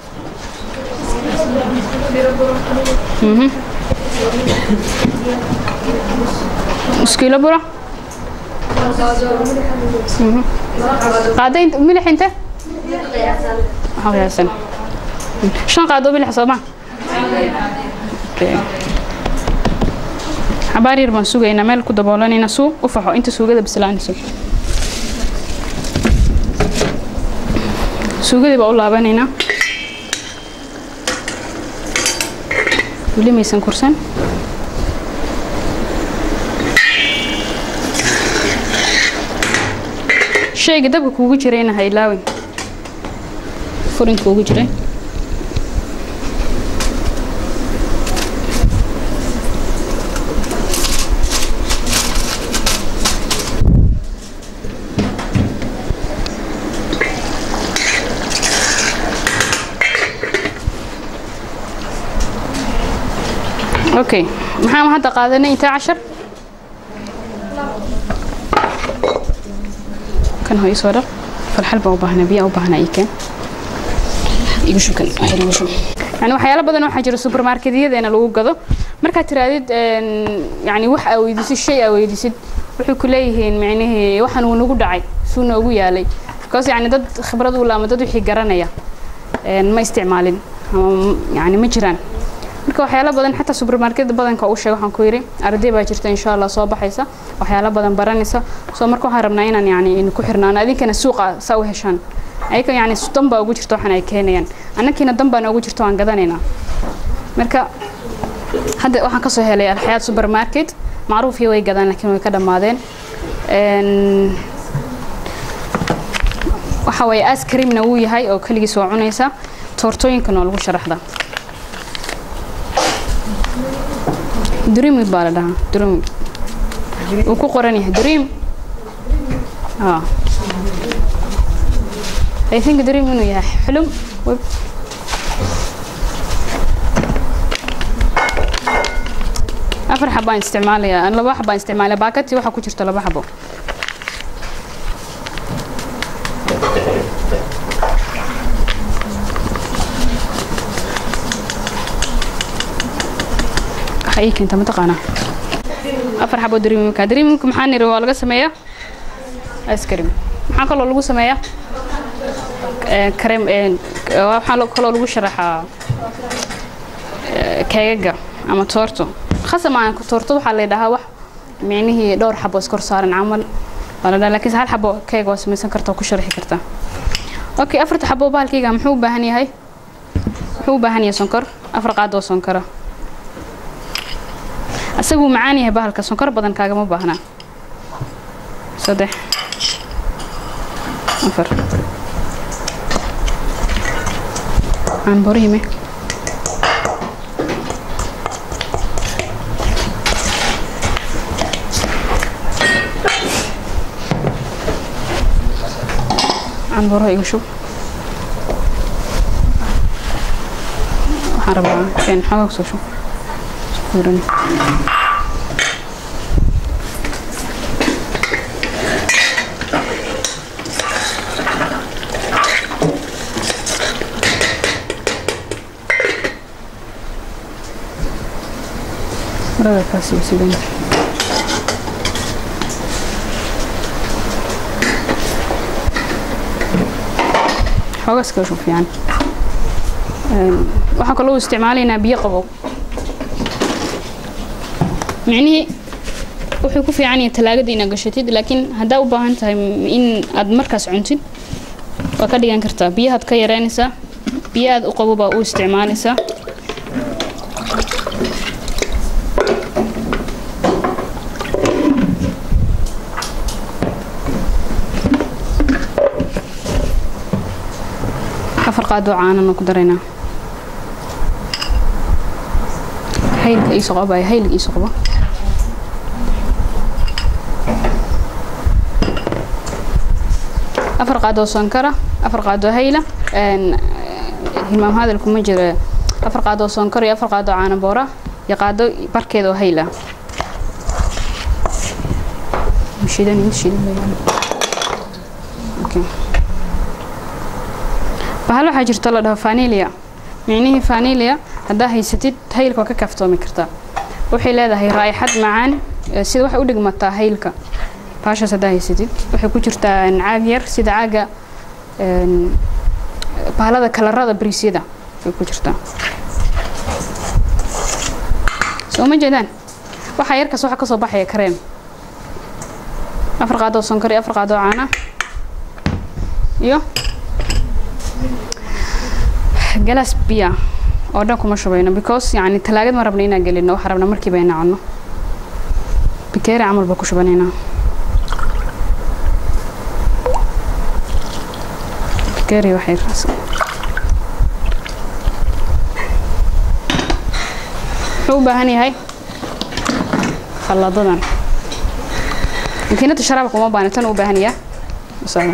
iskiilo bura qaada milix inte waxaa qiyaasan shan qaado milix sooma okay xabaar yar baan sugaynaa meel ku daboolanayna suu u faxo inta suugada bislaanayso suugadii baa u laabanaynaa weli maysan kursan shayga dabka kuugu jirayna ha ilaawin furinka kuugu jiray okay maxaan hadda qaadanay intaa cashar kan hoo isoo dhaq farxal baa u baahnaa biyaa u baahnaa ii keen igu shub kan waxyar igu shub yani waxyaalo badan waxaa jira supermarketyadeenna lagu gado markaad tiraadid yani wax aa weydiisid shay aa weydiisid waxay ku leeyihiin micnihii waxaan uu nagu dhacay suu noogu yaalay because yani dad khibrad u laama dad wixii garanaya ma isticmaalin ama yani ma jiraan marka waxyaalo badan xataa supermarket badanka u sheeg waxaan ku yidhi arday baa jirta insha allah soo baxaysa waxyaalo badan baranaysa soo marka waxaan rabnaa inaan yani ku xirnaano adinkana suuqa saa u heshaan ayaga yani dan baa ugu jirta waxaan ay keenayaan annakiina dan baa noogu jirta waan gadanaynaa marka hadda waxaan kasoo helay alxayaad supermarket macruufii way gadaan laakiin way ka dhammaadeen waxa waye askrimna wuu yahay oo keligiis waa cunaysa toortooyinkana waa lagu sharaxdaa dreamy baa la dhahaa dreamy wuu ku qoran yahay dream ah I think dream inuu yahay xulum afar xabaan isticmaalayaa laba xabaan isticmaalaya baakadtii waxaa ku jirta laba xabo waxa ii keenta mataqaanaa afar xabo dreamimka dreamimka maxaa niri waa laga sameeyaa ice cream maxaa kaloo lagu sameeyaa kareem waxaa kaloo lagu sharaxaa keegaga ama toorto khasam aan toorto waxaa la dhahaa wax micnihii dhowr xabo iskor saaran camal waa la dhaha laakiinse hal xabo keeg waa samaysan karta oo ku sharxi kartaa okay afarta xabo bahalkayga muxuu u baahan yahay muxuu u baahan yahay sonkor afar qaad oo sonkora asaguu macaan yahay bahalka sonkor badan kaagama baahnaa saddex afar aan borihime aan boro igu shub waxaan rabaa keen xoogaa kusoo shub iskuurani marada kaasi waa sidan xoogaas kala shub fiican waxaan kaloo isticmaalaynaa biyo qabow micnihii wuxuu ku fiican yahay talaagada inaad gashatid laakiin haddaa u baahan tahay in aad markaas cuntid waa ka dhigan kartaa biyahaad ka yareynaysaa biyo aad u qabo baa u isticmaalaysaa afar qaadoo caanana ku daraynaa haylka iisoo qabaya hayliga iisoo qabo afar qaadoo sonkara afar qaadoo hayla hilmaam hadal kuma jira afar qaadoo sonkor iyo afar qaadoo caana boora iyo qaado barkeeda oo hayla shidan shidan okay bahal waxaa jirta la dhaho fanilia micnihii fanilia haddaa haysatid haylka waa ka kaaftoomi kartaa waxay leedahay raa'ixad macaan sida waxay u dhigmataa haylka baashaas haddaa haysatid waxay ku jirtaa caag yar sida caaga bahalada kalarada bariisyada ay ku jirtaa soo ma jeedaan waxaa yarkaas waxa kasoo baxaya kareem afar qaadoo sonkor iyo afar qaadoo caana iyo galaas biya oo dhan kuma shubayno because yani talaagad ma rabna inaan gelino waxaa rabna markiiba inaan cunno bikeeri camal baa ku shubanaynaa bikeeri waxay raas wuxuu u baahan yahay khalladadan makiinada sharaabka uma baahna tan u baahan yahay masala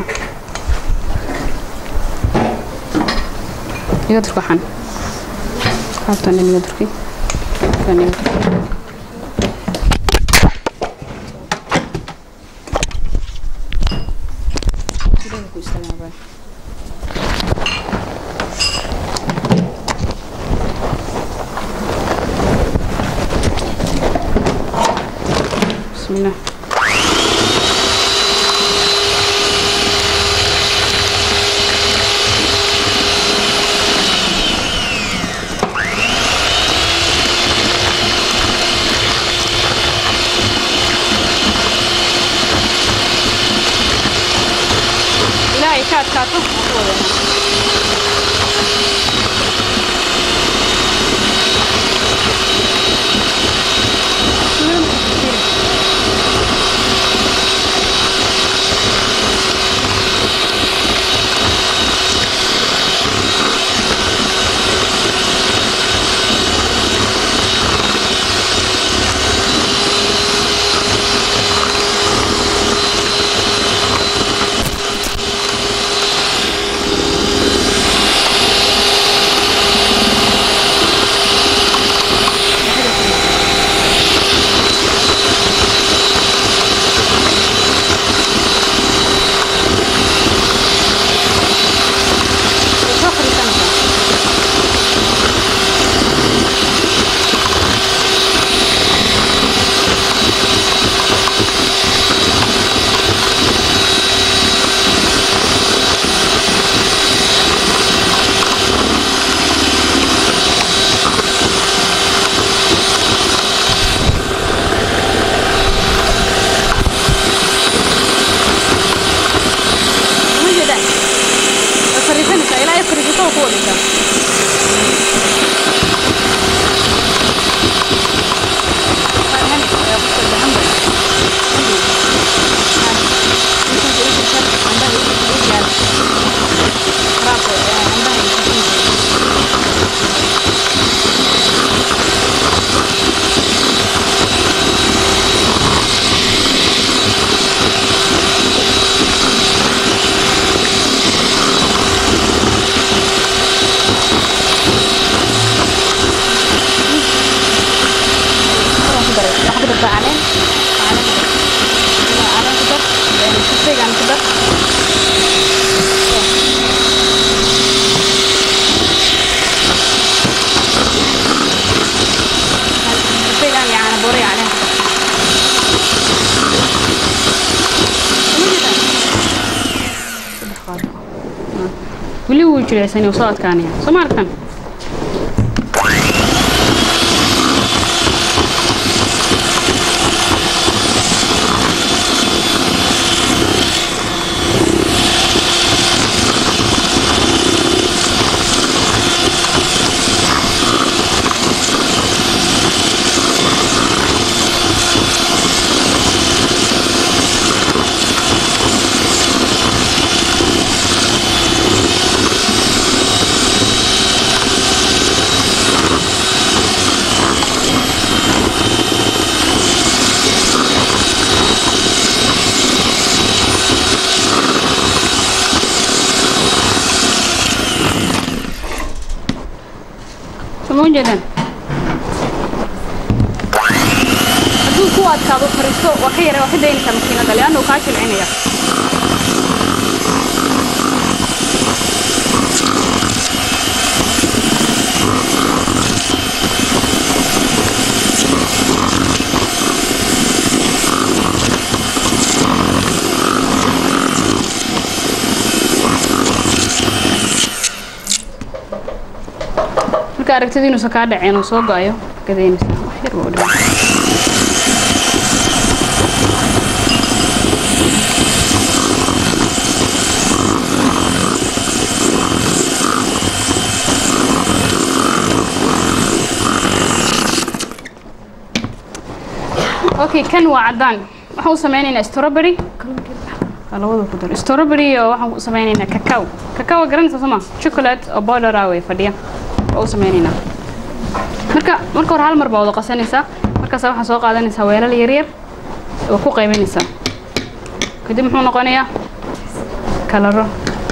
iga durka waxaan qaabtan iga durki kan iga durki bismillah ilaahay ka adkaato waan ku wadanaa intaba ku wadhisaa weli wuu jireysani soo adkaanaya soo ma arkan soo ma ujeedaan hadduu ku adkaado fariisto waa ka yara waa ka daynaysaa makiinada leanna uu kaa jilcinaya marka aragtida inuusan kaa dhaceen uu soo go-ayo gadaynaysaa wax yar baa u dhiman okay kan waa caddaan waxaan u sameynaynaa strawberry labada ku dar strawberry oo waxaan u sameynaynaa cacao cacao garanaysa soo ma chocolate oo powder ah way fadhiya oo u sameynaynaa marka marka hore hal mar baa wada qasanaysaa markaas waxaa soo qaadanaysaa weelal yaryar oo ku qaybanaysaa kadib muxuu noqonayaa kalaro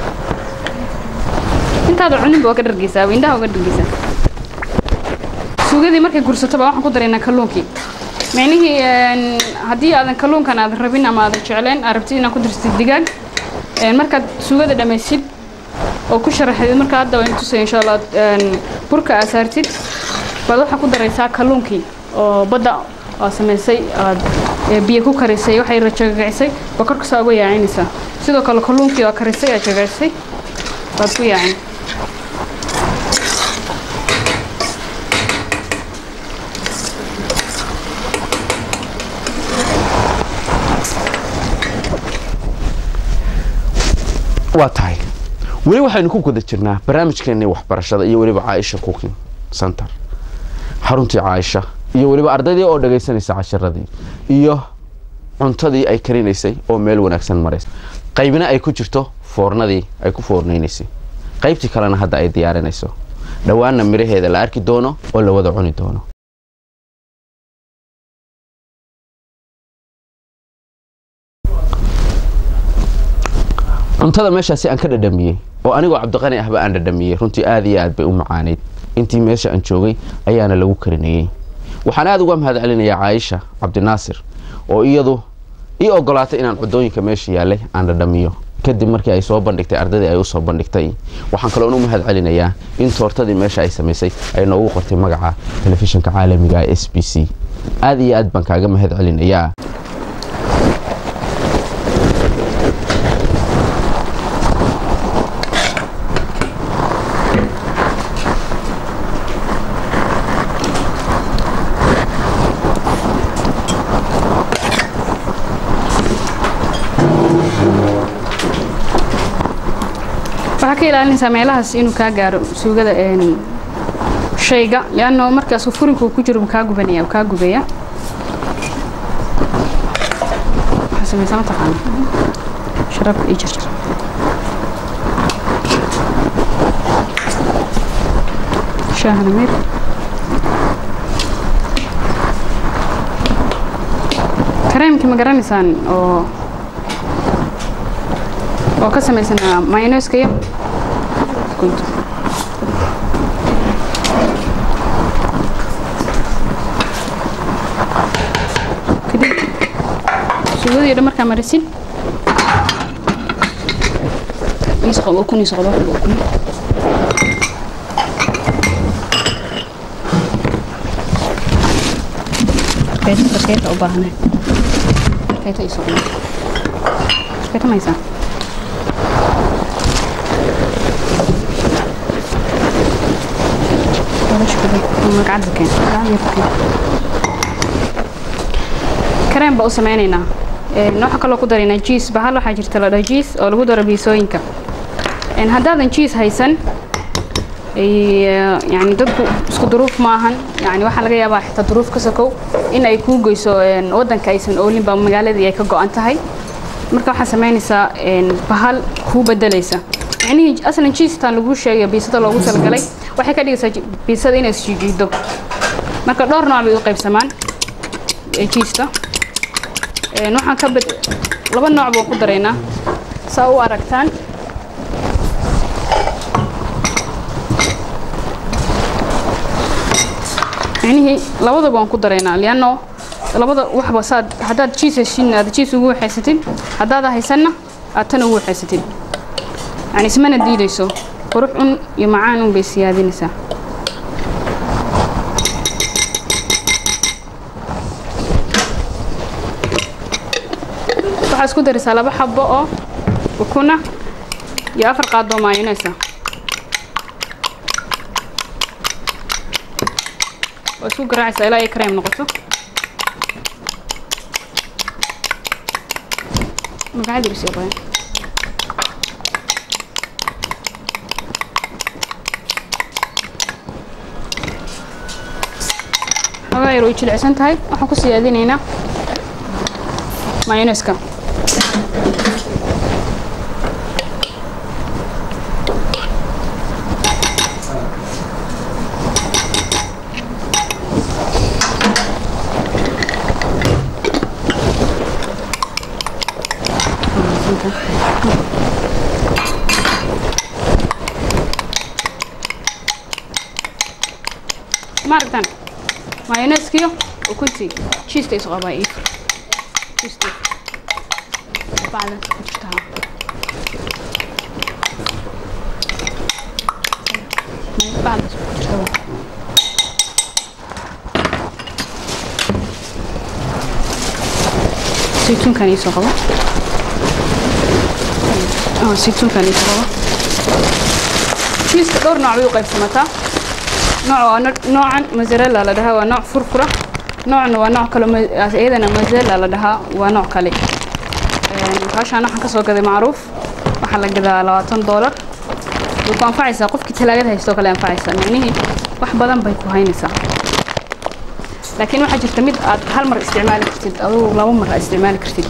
intaada cuninba waa ka dhargeysaa indhaha uga dhargeysaa suugadii markay gursatoba waxaan ku daraynaa kalluunkii micnihii haddii aadan kalluunkan aadan rabin ama aadan jecleen aad rabtid inaad ku dirtid digaag markaad suugada dhammaysid oo ku sharaxdid marka hadda waan tusaya insha allah burka aad saartid baad waxaa ku daraysaa kalluunkii oo badda aa samaysay aad biyo ku karisay waxay rajagacisay baa korkasaa uga yaacinaysaa sidoo kale kalluunkii oo karisay aad jagacisay baad ku yaacin waa tahay weli waxaynu ku guda jirnaa barnaamijkeennii waxbarashada iyo weliba caaisha cooking center xaruntii caaisha iyo weliba ardaydii oo dhagaysanaysa casharadii iyo cuntadii ay karinaysay oo meel wanaagsan maraysa qaybina ay ku jirto foornadii ay ku foornaynaysay qaybtii kalena hadda ay diyaarinayso dhowaanna midhaheeda la arki doono oo la wada cuni doono cuntada meeshaasi aan ka dhadhamiyey oo anigoo cabdiqani ahba aan dhadhamiyey runtii aad iyo aad bay u macaanayd intii meesha aan joogay ayaana lagu karinayey waxaan aad uga mahad celinayaa caaisha cabdinaasir oo iyadu ii ogolaatay inaan cudooyinka meesha yaallay aan dhadhamiyo kadib markii ay soo bandhigtay ardaydii ay u soo bandhigtay waxaan kaloon u mahad celinayaa in toortadii meesha ay samaysay ay noogu qortay magaca telefishinka caalamiga ee s b c aad iyo aad baan kaaga mahad celinayaa waxaa waxaa ka ilaalinaysaa meelahaas inuu kaa gaaro suugada shayga lianno markaas furinku ku jiro kaa gubanaya kaa gubaya waxaa samaysaa mataqaana sharabka ii jarjar shaahna mir kareemkii ma garanaysaan oo oo ka samaysanaa mayoneska iyo kuntu kadib suugadii dhan markaa marisin isqob ukun isqob wax ukun Kayta baskeeta u baahanay kayta isqob baskeeta maysaa kareen baa u sameynaynaa waxaa kaloo ku daraynaa jiis bahal waxaa jirta la dhaho jiis oo lagu daro biisooyinka haddaadan jiis haysan yani dadku isku duruuf maahan yani waxaa laga yaabaa xitaa duruuf ka sokow in ay kuu goyso wadanka aysan oolinba magaaladii ay ka go-an tahay marka waxaa sameynaysaa bahal kuu bedelaysa micnihii aslan jiistan lagu sheegay biisada loogu talagalay waxay ka dhigaysaa biisada inay isjiijiido marka dhowr nooc bay u qaybsamaan jiista waxaan ka bed laba nooc baan ku daraynaa saa u aragtaan micnihii labadaba waan ku daraynaa lianno labada waxba saad haddaad jiis heshin aad jiis ugu waxaysatid haddaad haysanna aad tan ugu waxaysatid yani ismana diidayso qurux un iyo macaan un bay siyaadinaysaa waxaa isku daraysaa laba xabo oo ukuna iyo afar qaadoo maayoneysa waa isku garaacaysaa ilaa ay kareem noqoto magacadiisu yaqaan xogaa yar way jilicsan tahay waxaan ku siyaadinaynaa mayoneska ma aragtaan mayoneskiyo ukuntii jiiska isu qabaa iif jiiska bacda ku jirtaa bacda ku jirtaa saytuunkan iisoo qabo saytuunkan iisoo qabo jiiska dhowr nooc bay u qaybsamataa nooc waa noocan mozzarella la dhahaa waa nooc furfura noocna waa nooc kale iyadana mozzarella la dhahaa waa nooc kale baashaan waxaan kasoo gaday macruuf waxaa la gadaa labaatan doolar way ku anfacaysaa qofkii talaagada haystoo kale anfacaysaa micnihii wax badan bay ku haynaysaa laakiin waxaa jirta mid aad hal mar isticmaali kartid adugu laba mar aad isticmaali kartid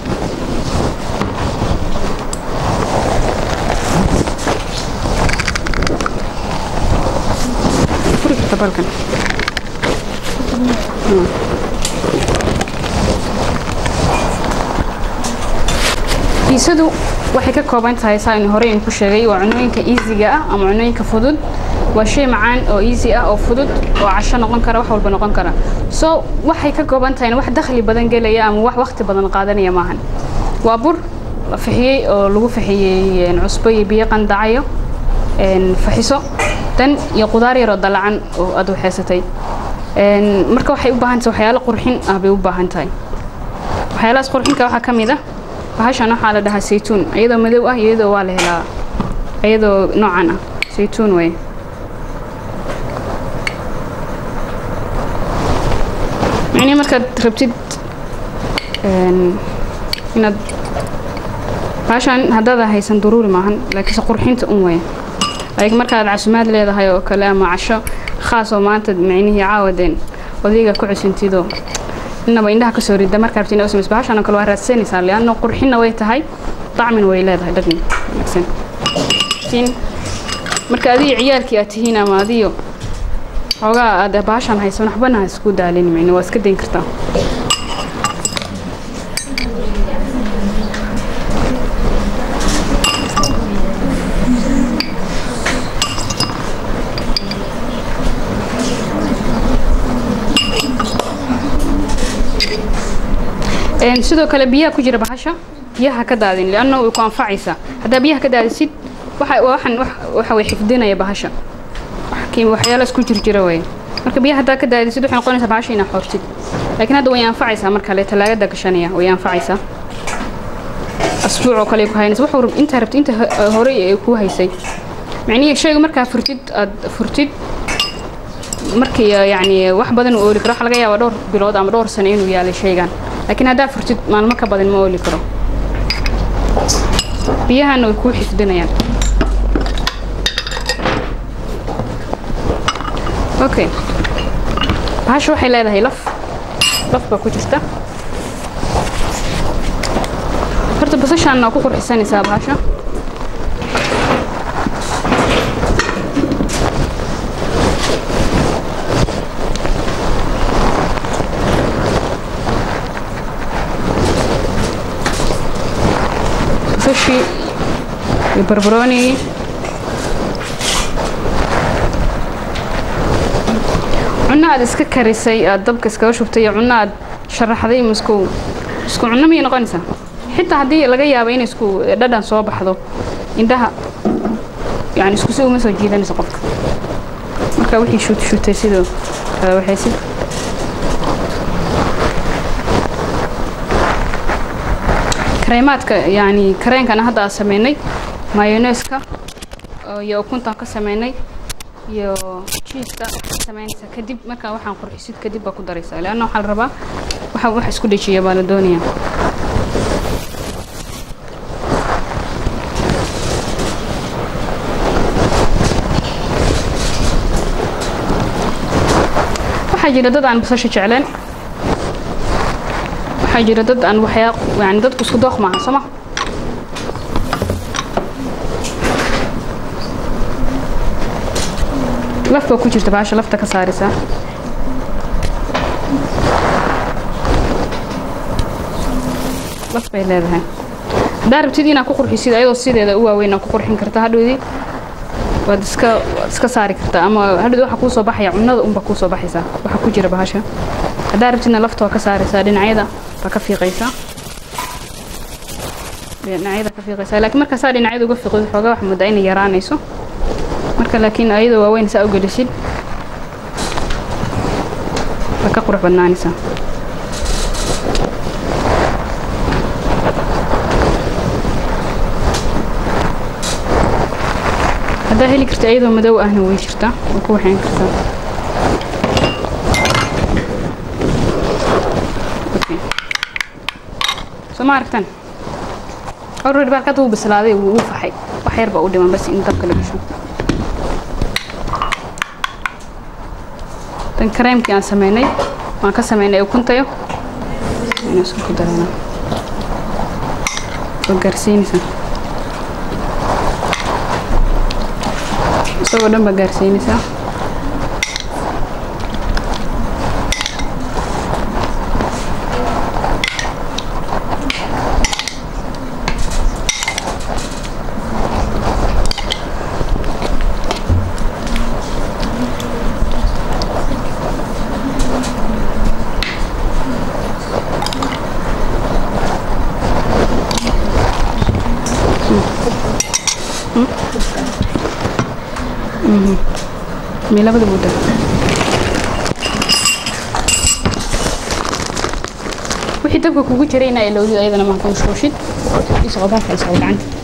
furi karta balkan biisadu waxay ka kooban tahay saa inu horey ku sheegay waa cunooyinka easyga ah ama cunooyinka fudud waa shay macaan oo easy ah oo fudud oo casho noqon kara wax walba noqon kara so waxay ka kooban tahay wax dakhli badan gelaya ama wax waqti badan qaadanaya maahan waa bur la fixiyey oo lagu fixiyey cusbo iyo biyo qandacayo faxiso dan iyo qudaar yaroo dalacan oo aad waxeysatay marka waxay u baahan tahay waxyaalo qurxin ah bay u baahan tahay waxyaalahaas qurxinka waxaa ka mid ah bahashan waxaa la dhahaa saytuun iyadoo madow ah iyadoo waa la helaa iyadoo noocan ah saytuun wey micnii markaad rabtid inaad bahashan haddaada haysan daruuri maahan laakiinse qurxinta un weya laakiin markaad casumaad leedahay oo kale ama casho khaas oo maanta micnihii caawadeen odayga ku cusintidoo inaba indhaha kasoo rida markaa rabti inaa u samayso bahashan oo kale waa raadsanaysaa lianno qurxinna way tahay dacmin way leedahay dhadhan wanaagsan laakiin marka adiga ciyaalkii aad tihiin ama adiyo xoogaa aad bahashan haysan waxbana ha isku daalin micni waa iska dayn kartaa sidoo kale biyaha ku jira bahasha biyaha ka daadin lianna way ku anfacaysaa haddaa biyaha ka daadisid waxaan waxa way xifdinaya bahasha waxyaala isku jirjira way marka biyaha haddaa ka daadisid waxay noqonaysaa bahasha inaa xoortid laakiin hadda way anfacaysaa mar kale talaagada gashanaya way anfacaysaa asbuuc oo kale ku haynaysa wuxuu intaa rabtid inta hore ku haysay micnihii shayga markaa furtid aad furtid markii yacni wax badan uu ooli karo waxa laga yaabaa dhowr bilood ama dhowr sano inuu yaalay shaygan laakiin haddaa furtid maalmo ka badan ma ooli karo biyahana way kuu xifdinayaan okay bahasha waxay leedahay laf laf baa ku jirta horta basashaanna waa ku qurxisanaysaa bahasha sushi iyo barbaroonigii cunno aad iska karisay aad dabka iskaga shubtay iyo cunno aad sharaxday misku isku cunno miyay noqonaysaa xitaa haddii laga yaabo inay isku dhadhan soo baxdo indhaha yani isku si uma soo jiidanayso qofka marka wixii shuut shuutay sidoo kale waxay si kareemaadka yani kareenkana hadda aan sameynay mayoneeska iyo ukuntaan ka sameynay iyo jiiska samaynaysa kadib markaa waxaan qurxisid kadib baa ku daraysaa leanna waxaa la rabaa waxa wax isku dhejiya baa la doonaya waxaa jira dad aan basasha jecleen waxaa jira dad aan waxyaa yani dadku isku dooq maaha soo ma laf baa ku jirta baasha lafta ka saaraysaa laf bay leedahay haddaa rabtid inaad ku qurxisid ayadoo sideeda u waaweyn ku qurxin karta hadhowdii waad iska waad iska saari kartaa ama hadhowdii waxaa kuu soo baxaya cunnada unba kuu soo baxaysaa waxa ku jira bahasha haddaa rabtidna lafta waa ka saaraysaa dhinacyada baa ka fiiqaysaa dhinacyada ka fiiqaysaa laakiin markaasaa dhinacyada uga fiiqid xoogaa wax moodaa inay yaraanayso marka laakiin ayadoo waaweyn saa u gelisid way ka qurux badnaanaysaa haddaa heli karta iyadoo madow ahna way jirtaa way ku waxayn kartaa soo ma aragtan already baalkada wuu bislaaday wuu faxay wax yar baa u dhiman bas in dabka la gasho tan kareemkii aan sameynay waan ka sameynay ukuntayo inaan isku ku daranaa oo gaarsiinaysaa isagoo dhan baa gaarsiinaysaa meel labada buuda wixii dabka kugu jiray inaa ilowdid ayadana maha ku mashquushid isqobaaka isqob gacanta